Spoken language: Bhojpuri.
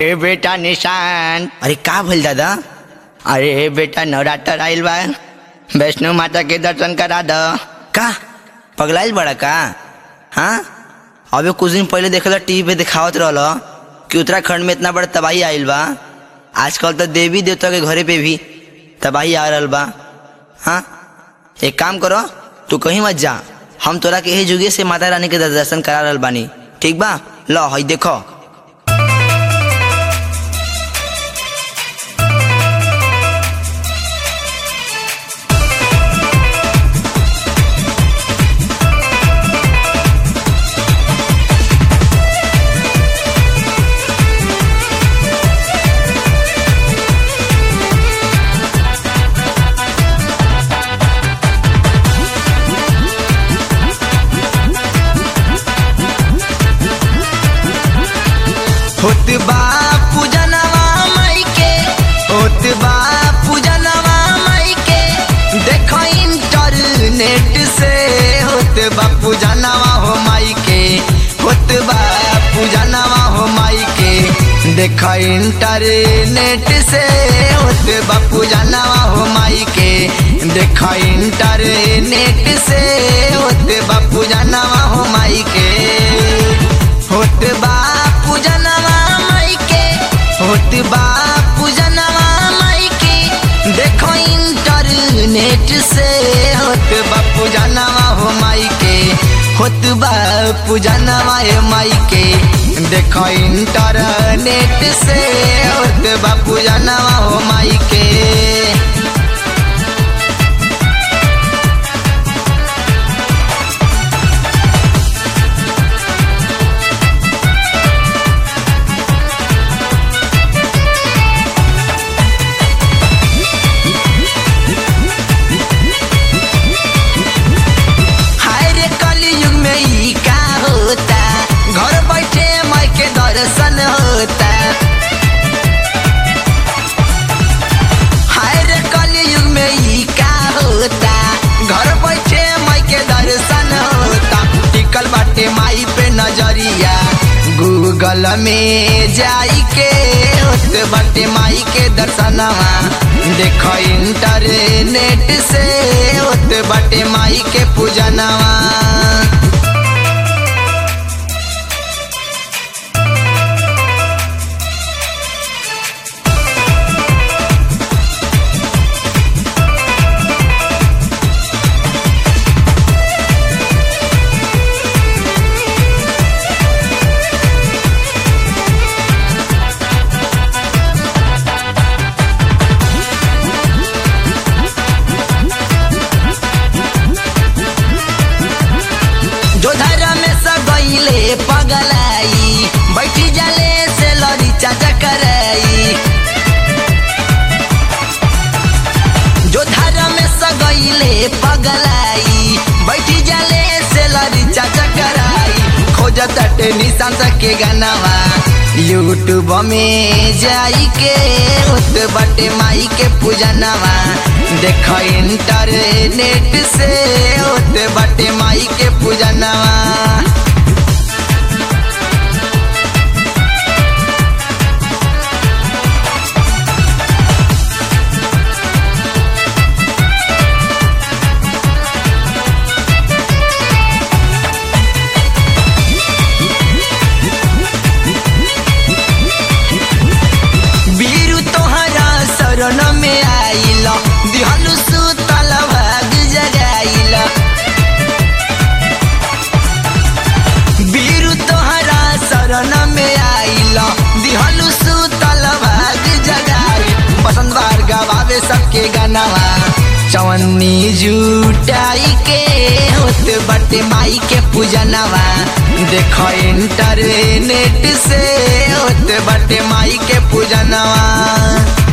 ए बेटा निशान अरे का भइल दादा अरे बेटा नवरात्र आइल बा वैष्णो माता के दर्शन करा द का पगलाइल बड़ा का हाँ अबे कुछ दिन पहले देखल टीवी पे दिखावत रहल कि उत्तराखंड में इतना बड़ा तबाही आइल बा आजकल तो देवी देवता के घरे पे भी तबाही आ रहल बा हाँ एक काम करो तू कहीं मत जा हम तोरा के यही जुगे से माता रानी के दर्शन करा रहल बानी ठीक बा लो हई देखो होत बा पूजनवा माई के होत बा पूजनवा माई के देखो इंटरनेट से होत बा पूजनवा हो माई के होत बा पूजनवा हो माई के देखो इंटरनेट से होत बा पूजनवा हो माई के देखो इंटरनेट से होत बा पूजनवा हो माई के होत बा पूजनवा माई के होत बा पूजनवा माई के देखो इंटरनेट से होत बा पूजनवा हो माई के होत बा पूजनवा ए माई के देखो इंटरनेट से होत बा पूजनवा हो माई के हाय रे कलयुग में ई का होता घर बैठे माई के दर्शन होता हाय रे कलयुग में ई का होता घर बैठे माई के दर्शन होता टिकल बाटे माई पे नजरिया गूगल में जाई के होत बाटे माई के दर्शनवा देखो इंटरनेट से होत बाटे माई के पूजनवा जो धरा में सगैले पगलाई बैठी जाले से लड़ी चाचा कराई जो धरा में सगैले पगलाई बैठी जाले से लड़ी चाचा कराई खोजत अटे निशान के गानावा यूट्यूब में जाई के उत बटे माई के पूजनवा देख इंटरनेट से उत बटे माई के पूजनवा बीरू तोहरा शरण में आइल दिहलु सुतल भाग जगाइल बीरू तोहरा शरण में आइल दिहलु सुतल भाग जगाइल बसंत बार गवावे सबके गानावा चवन्नी जुटाई के होत बटे माई के पूजनवा देखो इंटरनेट से होत बटे माई के पूजनवा